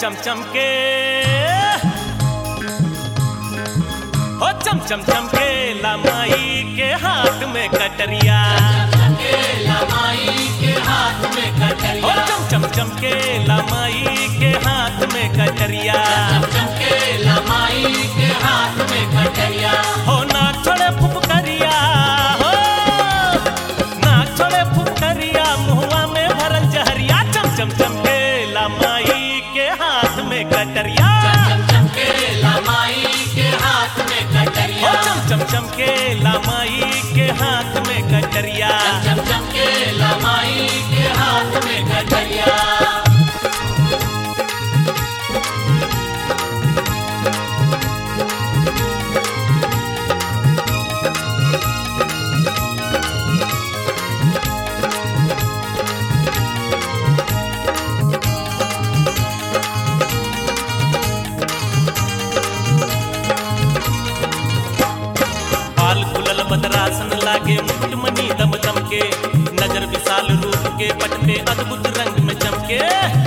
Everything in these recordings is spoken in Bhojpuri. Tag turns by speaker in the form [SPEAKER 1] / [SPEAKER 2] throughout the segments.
[SPEAKER 1] चम चम के हो चम चम चम के लमाई के हाथ में कटरिया हो चम चम चम के लमाई के हाथ में कटरिया हो नाक छोड़े फुफकरिया हो नाक छोड़े फुफकरिया मुहुआ में भरल जहरिया चम चम चम के लमाई के हाथ में कटरिया हो चम चम चम के लमाई के हाथ में कटरिया बाल खुलल बदरासन लागे मुकुट मणि दम दम के नजर विशाल रूप के पट पे अद्भुत रंग में चमके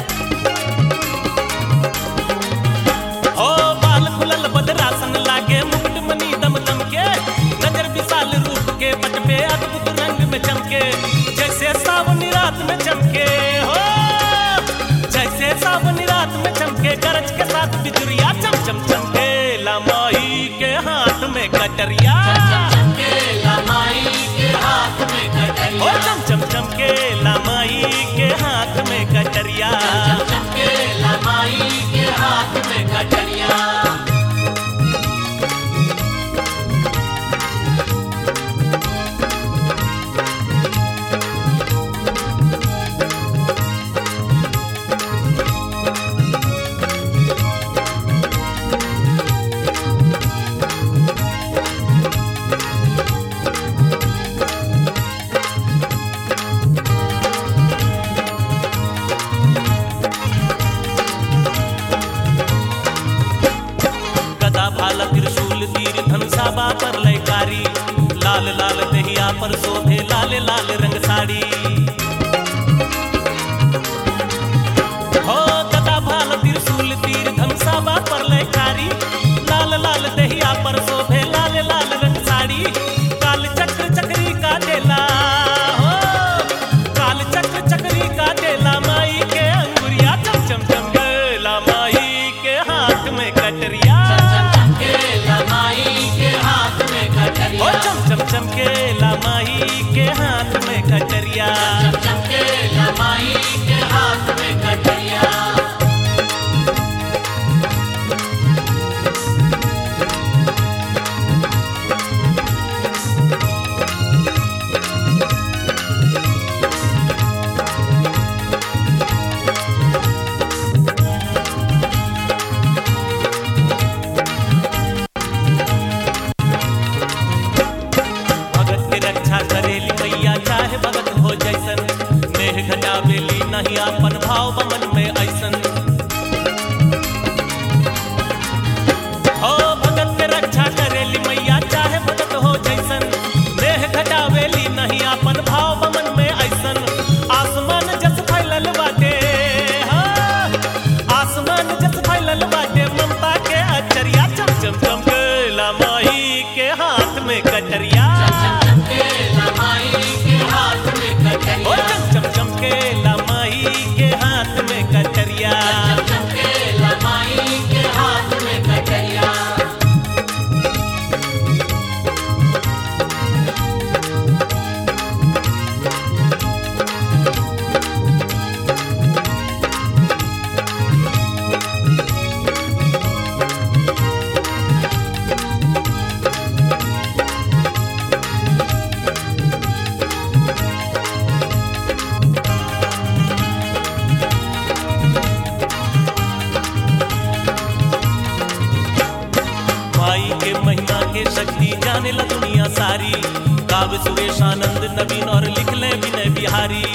[SPEAKER 1] ओ बाल खुलल बदरासन लागे मुकुट मणि दम दम के नजर विशाल रूप के पट पे अद्भुत रंग में चमके जैसे सावनी रात में चमके हो जैसे सावनी रात में चमके गरज के साथ बिजुरिया चम चम चमके लमाई के हाथ में कटरिया ओ चम चम चम के लमाई के हाथ में कटरिया गदा भाला त्रिशूल तीर धनुषा पर लयकारी लाल लाल दहिया पर शोभे लाल लाल रंग साड़ी हो गदा भाला त्रिशूल तीर धनुषा पर लयकारी लाल लाल दहिया पर शोभे लाल लाल रंग साड़ी काल चक्र चक्री का देला हो काल चक्र चक्री का देला माई के अंगुरिया चम चम चम गेला माई के हाथ में कटरिया ओ चम चम चम के लमाई के हाथ में कटरिया भगत के रक्षा करेली मैया चाहे भगत हो जैसन नेह घटावेली नहीं अपन भाव बमन में ऐसन हो भगत के रक्षा करेली मैया चाहे भगत हो जैसन नेह घटावेली नहीं अपन भाव बमन में ऐसन आसमान जस फैलल बाटे हो आसमान जस फैलल बाटे ममता के अचरिया चम चम चम के लमाई के हाथ में कटरिया ओ चम चम चम के लमाई के हाथ में कटरिया माई के महिमा के शक्ति जाने ला दुनिया सारी काव्य सुरेश आनंद नवीन और लिख ले विनय बिहारी